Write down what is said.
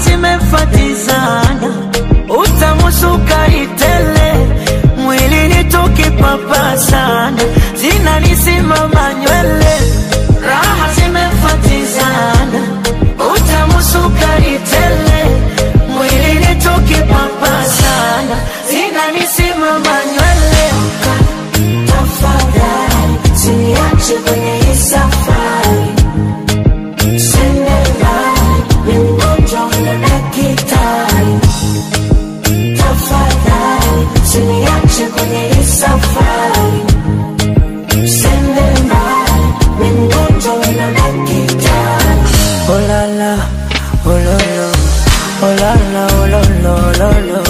zimefatizana, utamusuka itele mwilini tukipapasana, zinanisimama nywele, raha zimefatizana, utamusuka itele mwilini tukipapasana, zinanisimama nywele. Tafadhali usiniache kwenye hii safari, sende mbali, ni mgonjwa na daktari. Tafadhali usiniache kwenye hii safari, sende mbali, ni mgonjwa na daktari. Oh la la, oh lo lo, oh la la, oh lo lo, lo lo.